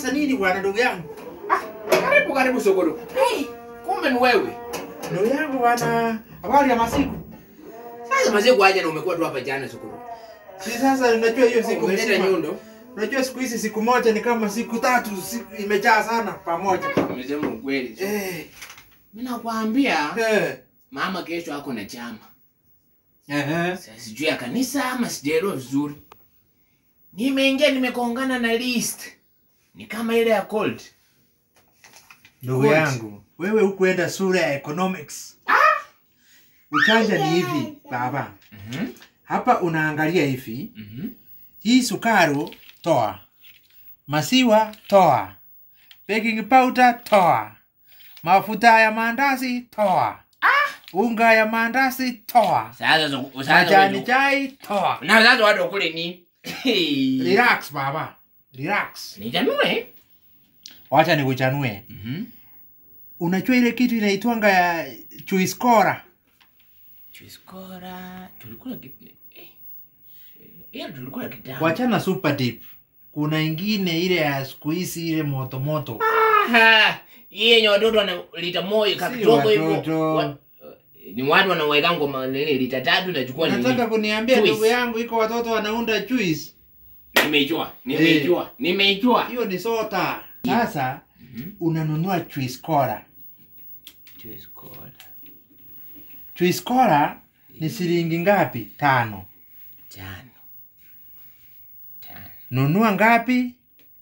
Sasa nini bwana ndugu yangu? Ah, karibu karibu Sokoro. Hey, kumbe ni wewe. Ndugu yangu bwana, habari ya masiku? Sasa mazee kuaje na umekuwa tu hapa jana Sokoro. Si sasa unajua hiyo siku Umeleta mzima. nyundo. Unajua siku hizi siku moja ni kama siku tatu siku imejaa sana pamoja. Umesema ukweli. Eh. Mimi nakwambia Eh. mama kesho ako na chama. Ehe. Sasa sijui ya kanisa ama sijaelewa vizuri. Nimeingia nimekongana na list. Ni kama ile ya cold. Ndugu Good. yangu, wewe hukuenda sura ya economics. Uchanja ni hivi baba. Mhm. Hapa unaangalia hivi, Mhm. hii sukari toa, masiwa toa, baking powder toa, mafuta ya maandazi toa, unga ya maandazi toa, Sasa zo- sasa majani wewe- chai toa. Na sasa watu kule ni Relax baba, relax. Nijanue. Wacha nikuchanue. Mhm. Unajua ile kitu inaitwanga ya chuiskora? Chuiskora tulikula kitu. Eh. Hiyo tulikula kitambo. Wachana super deep. Kuna ingine ile ya siku hizi ile moto moto. Aha, hii yenye watoto wana lita moja Si kakidogo hivyo. watoto. Wa- Ni watu wanaweka ngoma nini lita tatu nachukua nini? Nataka kuniambia Juice. ndugu yangu iko watoto wanaunda juice. Nimeijua, nimeijua, nimeijua. Hiyo ni sota. Sasa Mhm. unanunua juice cola. Chuiskora. Juice cola ni shilingi ngapi? Tano. Tano. Tano. Nunua ngapi?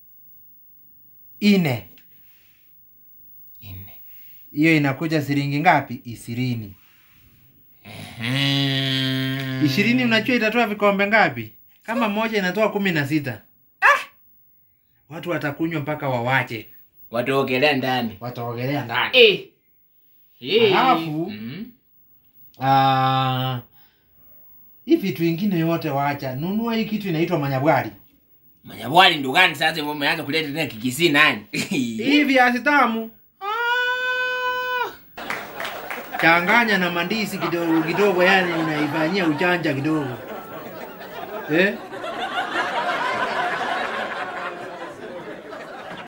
Ine. Nne. Hiyo inakuja shilingi ngapi? Ishirini. Mhm. Ishirini unajua itatoa vikombe ngapi? Kama moja inatoa kumi na sita. Watu watakunywa mpaka wawache, Wataogelea ndani. wataogelea ndani. Eh. Eh. Alafu- Mhm. Ah, hii vitu ingine yote wacha, nunua hii kitu inaitwa manyabwari. Manyabwali ndo gani sasa hivyo umeanza kuleta tena kikisi nani? Hii viazi tamu Ah. changanya na mandisi kidogo kidogo, yani unaifanyia uchanja kidogo eh?